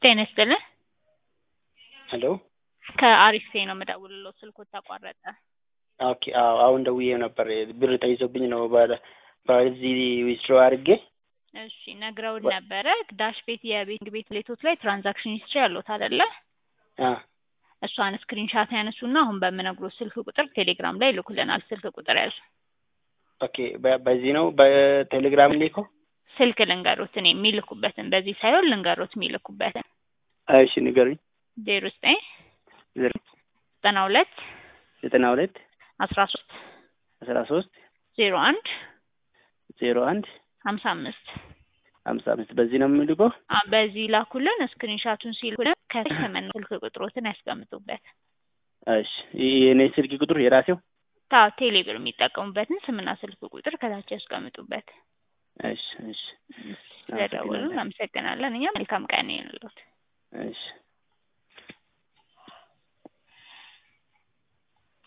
ጤና ይስጥልን። ሄሎ ከአሪፍ ሴ ነው የምደውልለው። ስልኩ ተቋረጠ። ኦኬ አዎ አሁን ደውዬ ነበር ብር ተይዞብኝ ነው ባለ በዚህ ዊዝድሮ አድርጌ እሺ ነግረውን ነበረ። ዳሽ ቤት የቤት ቤት ሌቶች ላይ ትራንዛክሽን ሂስትሪ ያሉት አይደለ? አ እሷን ስክሪንሻት ያነሱና አሁን በምነግሮት ስልክ ቁጥር ቴሌግራም ላይ ይልኩልናል። ስልክ ቁጥር ያዙ። ኦኬ በ- በዚህ ነው በቴሌግራም ሊኮ ስልክ ልንገሩት እኔ የሚልኩበትን በዚህ ሳይሆን ልንገሩት የሚልኩበትን እሺ ንገሩኝ ዜሮ ዘጠኝ ዜሮ ዘጠና ሁለት ዘጠና ሁለት አስራ ሶስት አስራ ሶስት ዜሮ አንድ ዜሮ አንድ ሀምሳ አምስት ሀምሳ አምስት በዚህ ነው የምልከው አ በዚህ ላኩልን። ስክሪንሻቱን ሲልኩልን ከስምና ስልክ ቁጥሮትን ያስቀምጡበት። እሺ ይህ የኔ ስልክ ቁጥር የራሴው ታው ቴሌብር የሚጠቀሙበትን ስምና ስልክ ቁጥር ከታች ያስቀምጡበት። እሺ እሺ ስለደወሉ እናመሰግናለን። እኛ መልካም ቀን ይሁንልዎት። እሺ